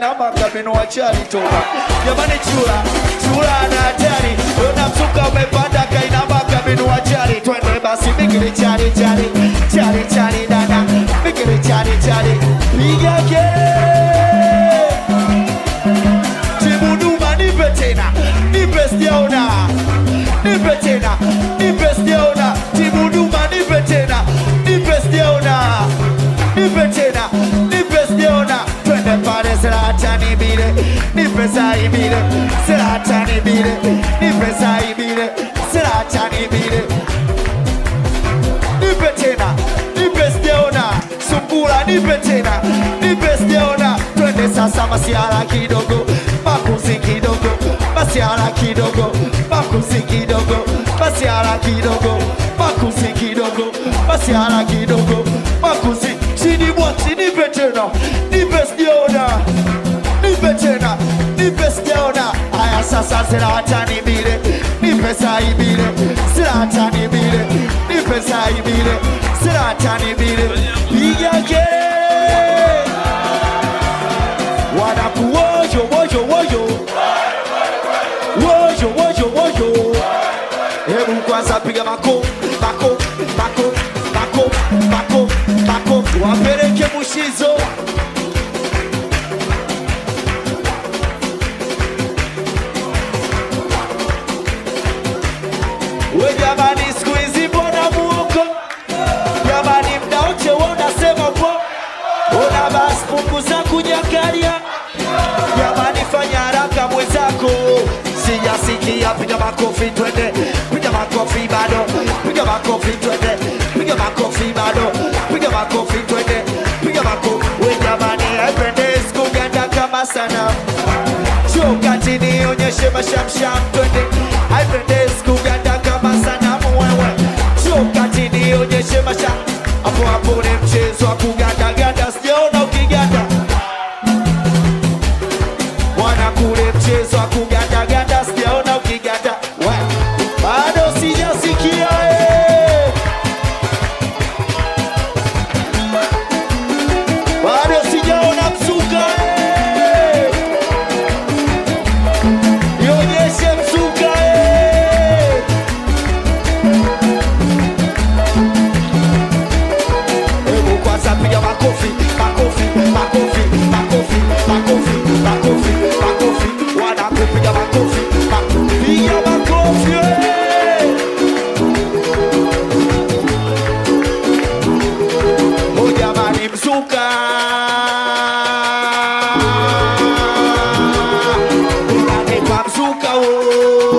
kainama kabenua chali toka jamani chula chula ana hatari ona msuka umepanda kainama kabenua chali twende basi bigili chali chali chali chali dada bigili chali chali piga kelele timu Duma, nipe tena, nipe sijaona, nipe tena, nipe sijaona, timu Duma, nipe tena, nipe sijaona, nipe tena, nipe sijaona, twende pale Zlatani bile, nipe sai bile, Zlatani bile, nipe sai bile, Zlatani bile, nipe tena, nipe sijaona, sungula, nipe tena, nipe sijaona, twende sasa masiara kidogo, makuzi kidogo, masiara kidogo, makuzi kidogo, masiara kidogo, makuzi kidogo, masiara kidogo, makuzi chini bwati, nipe tena, nipe sijaona, nipe tena, nipe sijaona. Haya sasa Zlatani bile, nipe sai bile, Zlatani bile, nipe sai bile, Zlatani bile, piga kelele wanakuwojo wojo wojo wojo wojo wojo hebu kwanza piga mako mako mako mako mako mako wapeleke mushizo we jamani siku hizi mbona muoko jamani mdaoche wonasema po ona basi punguza kunyakalia jamani fanya haraka mwenzako sijasikia piga makofi twende piga makofi bado piga makofi twende piga makofi bado piga makofi twende piga makofi we jamani haipendezi kuganda kama sana chokati nionyeshe mashamsham twende haipendezi kuganda kama sanamu wewe chokati nionyeshe masham hapo hapo ni mchezo wa kugandaganda sijaona ukiganda mwana kule mchezo wa kugandaganda sijaona ukiganda We, bado sijasikia eh. bado sijaona msuka eh. nionyeshe msuka eh. Hebu kwanza piga makofi, makofi, makofi, makofi, makofi, makofi, makofi. Wanakupiga makofi, makofi. Piga makofi. eh! Oh jamani mzuka. Unanipa mzuka oh.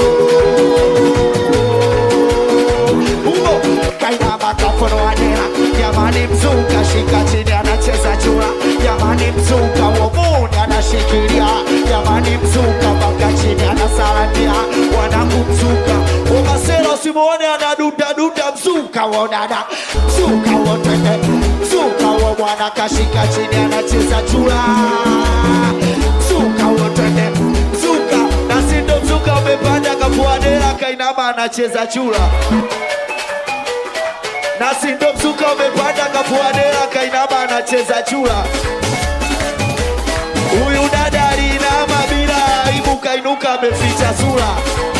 Humo kaina makafono wanera jamani mzuka shika chini anacheza chura jamani mzuka womuni anashikilia jamani mzuka mpaka chini anasalandia wanangu mzuka umasera usimuone anadudaduda mzuka wo dada mzuka wo twende mzuka wo bwana kashika chini anacheza chura mzuka wo twende mzuka na sindo mzuka umepanda kafuadela kainama anacheza chura na sindo mzuka umepanda kafuadela kainama anacheza chura huyu dada alinama bila aibu kainuka ameficha sura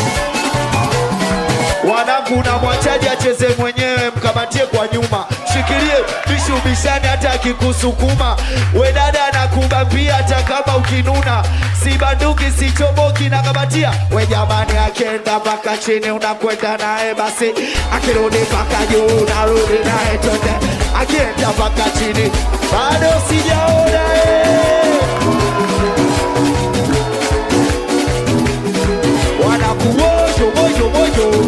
wanangu na mwachaji acheze mwenyewe mkamatie kwa nyuma shikilie bishubishani hata akikusukuma we dada anakubambia hata kama ukinuna si banduki si choboki na kamatia we jamani akienda mpaka chini unakwenda naye basi akirudi mpaka juu unarudi naye twende akienda mpaka chini bado sijaona eh. wanakuwojo wojo wojo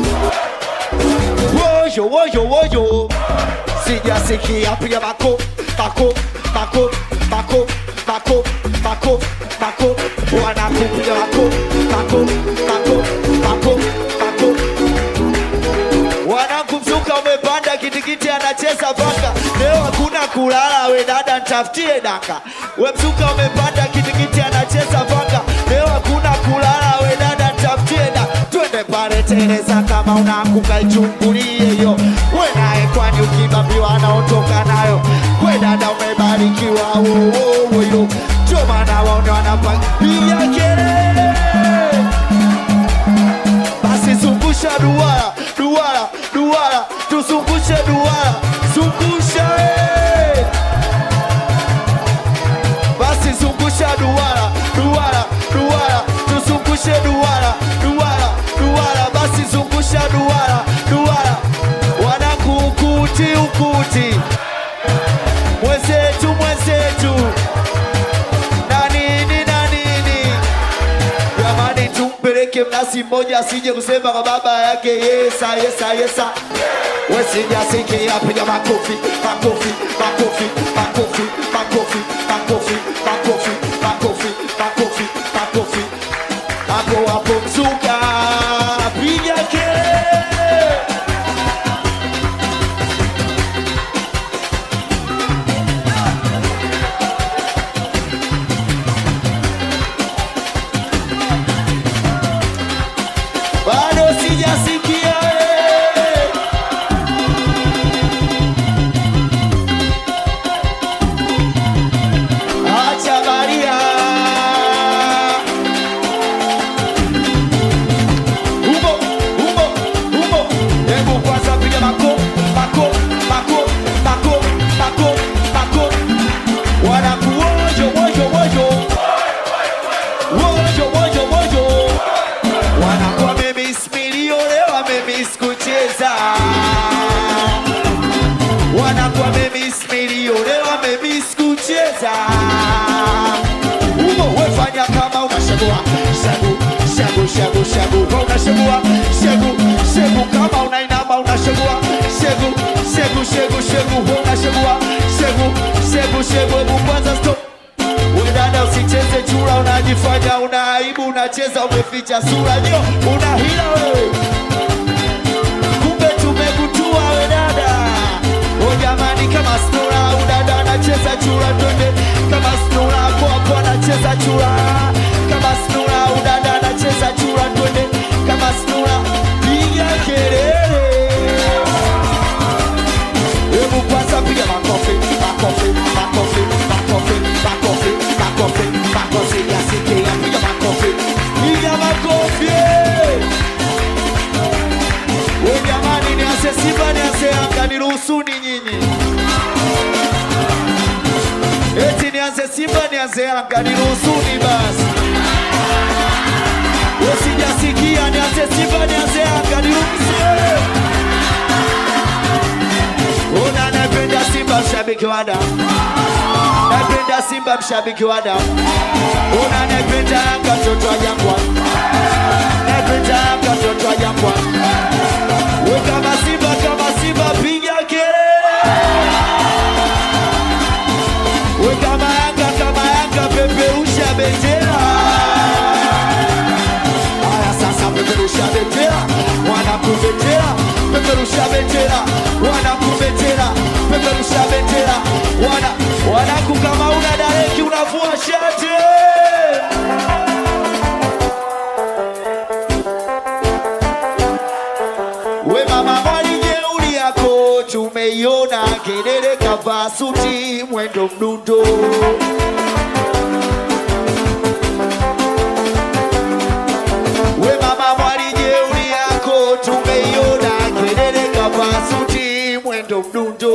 wojo wojo wojo sijasikia piga mako mako mako mako mako mako mako wanakupiga mako mako mako mako mako wanakumzuka umepanda kitikiti anacheza paka leo hakuna kulala we dada ntafutie daka we mzuka umepanda kitikiti anacheza paka leo hakuna kulala we dada ntafutie da twende pale teleza kama unaanguka ichungulie hiyo we naye kwani ukibambiwa anaotoka nayo we dada umebarikiwa wowowo yo ndio maana waone wanapiga kelele basi zungusha duara duara duara tuzungushe duara zungusha eh. basi zungusha duara duara duara tuzungushe duara duara duara basi zungusha duara duara wanakuukuti ukuti mwenzetu mwenzetu na nini na nini jamani tumpeleke mnasi mmoja asije kusema kwa baba yake yesa yesa yesa wesijasikia piga makofi makofi makofi makofi makofi makofi makofi makofi makofi makofi hapo hapo mzuka piga kelele bado sijasikia eh. acha baria humo humo humo hebu kwanza piga mako mako mako mako mako mako wanakuojo wojo wojo wojo wojo wojo wanakuwa memis milionewa memis kucheza wanakuwa memis milionewa memis kucheza umo wefanya kama unashagua shagu shagu shagu shagu Kama unashagua shegu shegu kama unainama unashagua shegu shegu shegu shegu Wewe unashagua shegu shegu shegu hebu kwanza stop we dada usicheze chura unajifanya una aibu unacheza umeficha sura ndio una hila wewe kumbe tumekutua we dada o jamani kama snura udada anacheza chura twende kama snura hapo hapo anacheza chura kama snura udada anacheza chura twende kama snura piga kelele Hebu kwanza piga makofi, makofi, makofi, makofi, makofi, makofi, makofi, yasikia, piga makofi, piga makofi. We jamani, nianze Simba nianze Yanga, niruhusuni nyinyi. Eti nianze Simba nianze Yanga, niruhusuni basi. We sijasikia, nianze Simba nianze Yanga, niruhusuni. Una napenda Simba mshabiki wa damu, napenda Simba mshabiki wa damu. Una napenda Yanga mtoto wa Jangwani, napenda Yanga mtoto wa Jangwani. We kama Simba kama Simba piga kelele. We kama Yanga kama Yanga peperusha bendera. Haya sasa peperusha bendera, wanakubendera, peperusha bendera, wanakubendera, peperusha bendera, wana wanaku kama una dareki unavua shati. We mama mwali jeuri yako tumeiona, kelele kavaa suti mwendo mdundo We mama mwali jeuri yako tumeiona, kelele kavaa suti mwendo mdundo.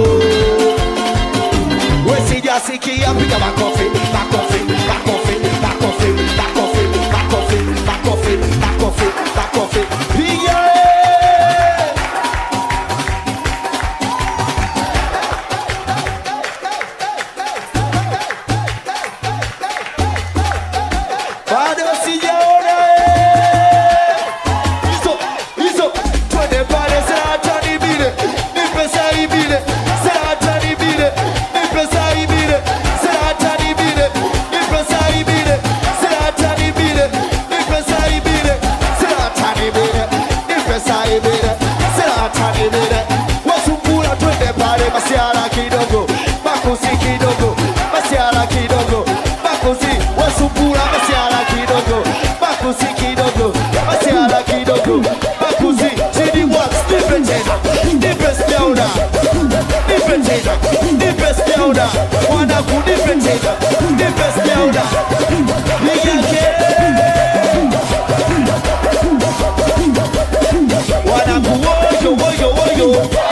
We sijasikia, piga makofi, makofi, makofi, makofi, makofi, makofi, makofi, makofi, makofi, piga eh! bado sijaona eh. hizo hizo twende pale saratani bile nipe sai bile saratani bile nipe sai bile saratani bile nipe sai bile saratani bile nipe sai bile saratani bile nipe sai bile saratani bile wasumbura twende pale masiara kidogo makusi kidogo masiara kidogo makusi wasumbura masiara kidogo makusi kidogo masiara kidogo makusi chini wax nipe tena nipe stauda nipe tena nipe stauda wana kunipe tena nipe stauda oda piga kelele wanangu woyo woyo woyo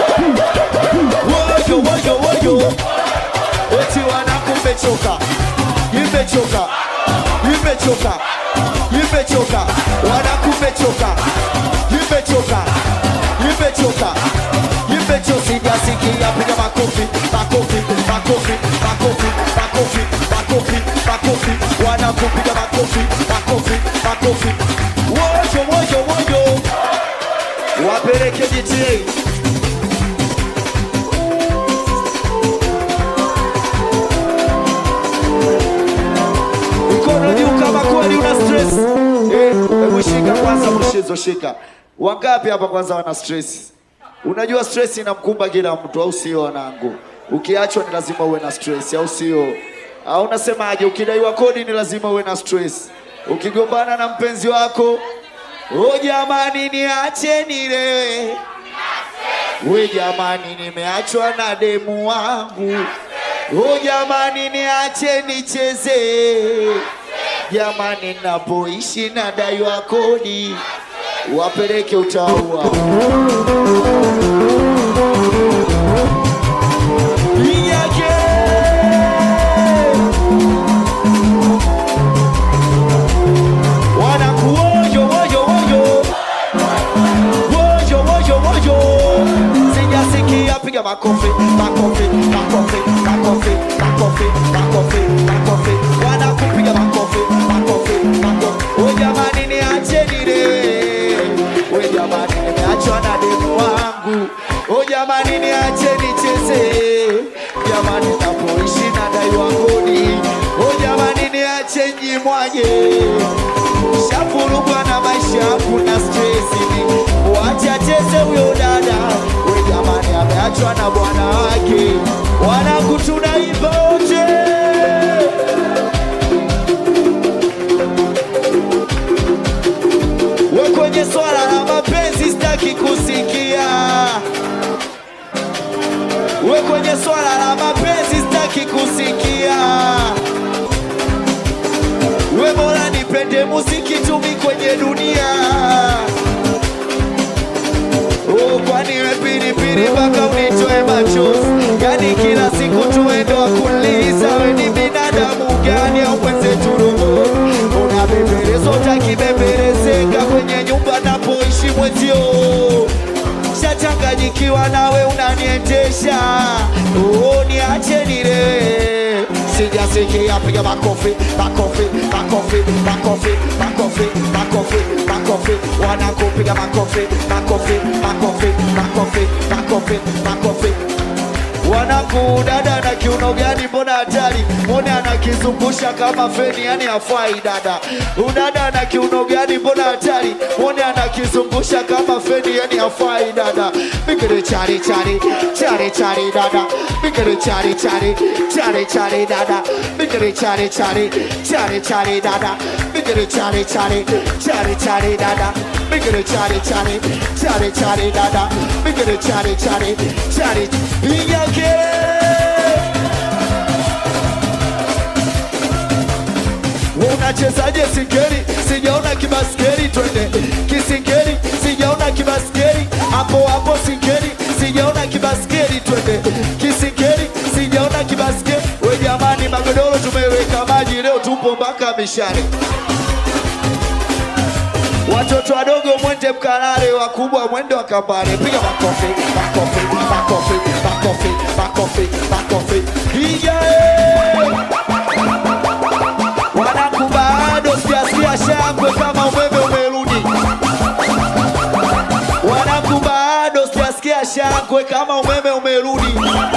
woyo woyo woyo eti wanangu mmechoka imechoka imechoka imechoka wanangu mmechoka imechoka imechoka imechoka sijasikia piga makofi makofi makofi makofi makofi makofi makofi wanangu piga makofi makofi makofi woyo woyo woyo wapeleke GTA mkono juu kama kweli una stress. Eh, hebu shika kwanza mshizo shika. Wangapi hapa kwanza wana stress? Unajua stress inamkumba kila mtu au sio wanangu? Ukiachwa ni lazima uwe na stress au sio? Au unasemaje? Ukidaiwa kodi ni lazima uwe na stress. Ukigombana na mpenzi wako, oh jamani niache nilewe. We jamani nimeachwa na demu wangu. Oh jamani niache nicheze. Jamani napoishi na daiwa kodi. Wapeleke utaua. Piga kelele. Wanangu woyo woyo woyo. Woyo woyo woyo. Sijasikia piga makofi, makofi, makofi, makofi, makofi, makofi, makofi. Wanangu piga makofi, makofi, makofi. Oh jamani niache nile. We jamani nimeachwa na demu wangu. Oh jamani niache nicheze. Jamani napoishi na daiwa kodi. Oh jamani niache njimwaje shafurugwa na maisha kuna stresi wacha cheze huyo dada we jamani ameachwa na bwana wake wanangu tunaimba wote we kwenye swala la mapenzi sitaki kusikia we kwenye swala la mapenzi sitaki kusikia we bora nipende muziki tumi kwenye dunia oh, kwani we pilipili mpaka unitoe machozi yani kila siku tuendo wakuliza we ni binadamu gani au mwenzetu roho unabembelezwa utakibembelezeka kwenye nyumba napoishi mwezio shachanganyikiwa nawe unaniendesha oh, niache nile sijasikia piga makofi makofi makofi makofi makofi makofi makofi wanakupiga makofi makofi makofi makofi makofi makofi Wanangu dada na kiuno gani mbona hatari Mwone anakizungusha kama feni yani hafai dada Udada na kiuno gani mbona hatari Mwone anakizungusha kama feni yani hafai dada Bigere chari chari chari chari dada Bigere chari chari chari chari dada Bigere chari chari chari chari dada Bigere chari chari chari chari dada Bigere chari chari chari chari dada Bigere chari chari chari Piga kelele unachezaje singeli sijaona kibaskeli twende kisingeli sijaona kibaskeli hapo hapo singeli sijaona kibaskeli twende kisingeli sijaona kibaskeli we jamani magodoro tumeweka maji leo tupo mpaka mishare watoto wadogo mwende mkalale wakubwa mwende wakambale piga makofi makofi makofi makofi makofi makofi piga eh! Wanangu bado sijasikia shangwe kama umeme umerudi. Wanangu bado sijasikia shangwe kama umeme umerudi.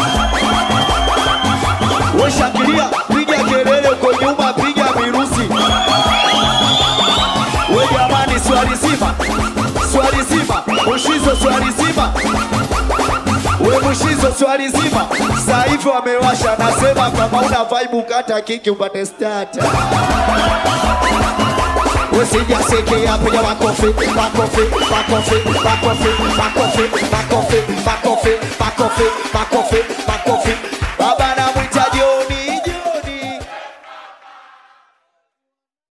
We shangilia, piga kelele uko nyuma, piga virusi. We jamani, swali zima, swali zima, ushizo swali zima we Mushizo swali zima sasa hivi wamewasha, nasema kama una vibe kata kiki upate starter. Usijasikia piga makofi, makofi, makofi, makofi, makofi, makofi, makofi, makofi, makofi, makofi,